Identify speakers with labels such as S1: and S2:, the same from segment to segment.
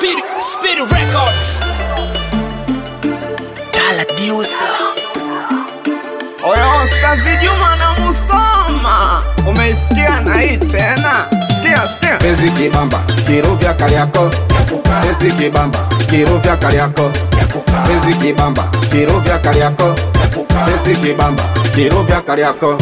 S1: Speed, Speed Records.
S2: Dala Diusa.
S3: Oyo Stazi Juma na Musoma, umeisikia na hii tena? Sikia, sikia.
S4: Pezi kibamba, kiro vya Kariako. Pezi kibamba, kiro vya Kariako. Pezi kibamba, kiro vya Kariako. Pezi kibamba, kiro vya Kariako.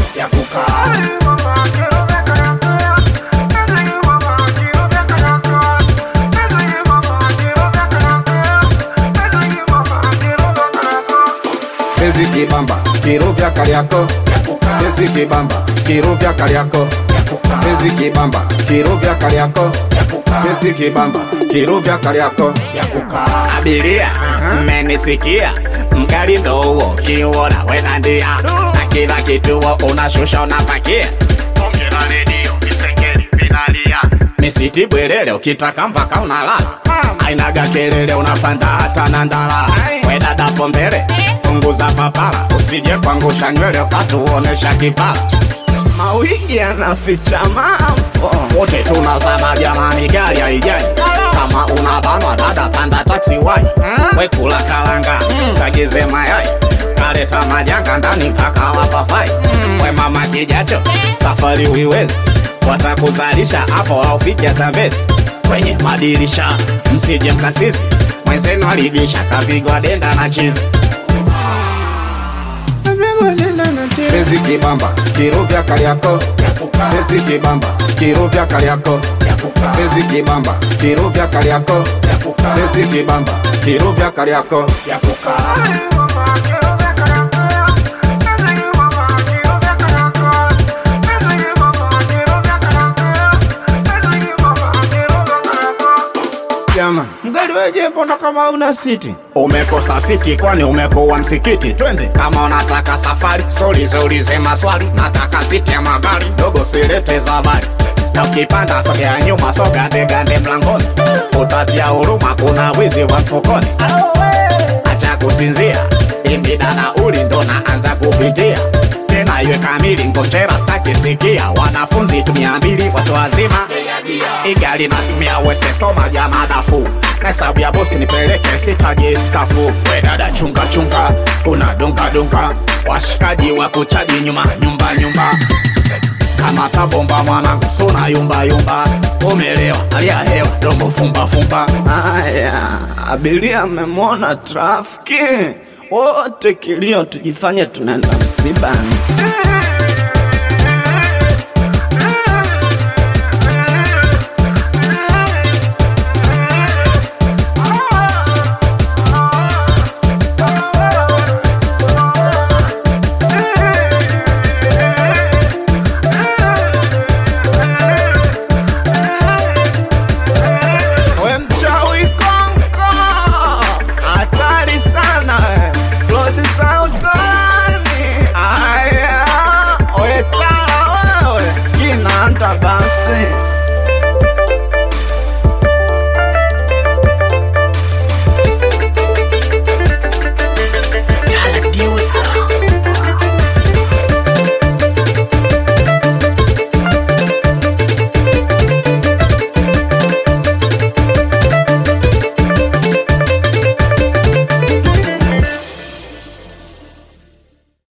S4: Pezi kibamba, kiro vya Kariako. Pezi kibamba, kiro vya Kariako. Pezi kibamba, kiro vya Kariako. Pezi kibamba, kiro vya Kariako.
S3: Abiria, mmenisikia? Mgali ndo huo kiuona wena ndia na kila kituo unashusha unapakia ongera redio visengeli vinalia misiti bwerere ukitaka mpaka unalala ainaga kelele unapanda hata na ndala wedadapo mbele punguza papala usije kuangusha nywele ukatuonesha kipala mawigi yanaficha mambo wote tunazama jamani gari haijai kama unabanwa dada panda taksi wai wekula kalanga sagize mayai kaleta majanga ndani mpaka wapapai we mama kijacho safari wiwezi watakuzalisha hapo aufiki atambezi kwenye madirisha msije mkasisi mwenzenu aligisha kapigwa denda na chizi
S4: Pezi kibamba, kiro vya Kariako. Pezi kibamba, kiro vya Kariako. Pezi kibamba, kiro vya Kariako. Pezi kibamba, kiro vya Kariako.
S3: Jama, mgari weje mbona kama una siti? Umekosa siti kwani umekuwa msikiti? Twende kama unataka safari, soliulize maswali. Nataka siti ya magari, dogo silete za habari. Na ukipanda sogea nyuma, soga gande mlangoni, utatia huruma, kuna wizi wa mfukoni. Acha kusinzia, imbida na uli ndo naanza kupitia tena iwe kamili, ngojera staki sikia. Wanafunzi tumia mbili, watu wazima igali natumia wese soma jama dafu na hesabu ya bosi nipeleke sitaji stafu we dada chunga chunga kuna dunga dunga washikaji wa kuchaji nyuma nyumba nyumba kama tabomba mwanangu suna yumba yumba umelewa alia hewa domo fumba fumba haya abiria mmemwona trafiki wote kilio tujifanye tunaenda msibani We mchawi konko, hatari sana we. Rodi za utani. Aya, we tala wewe, kinaanda basi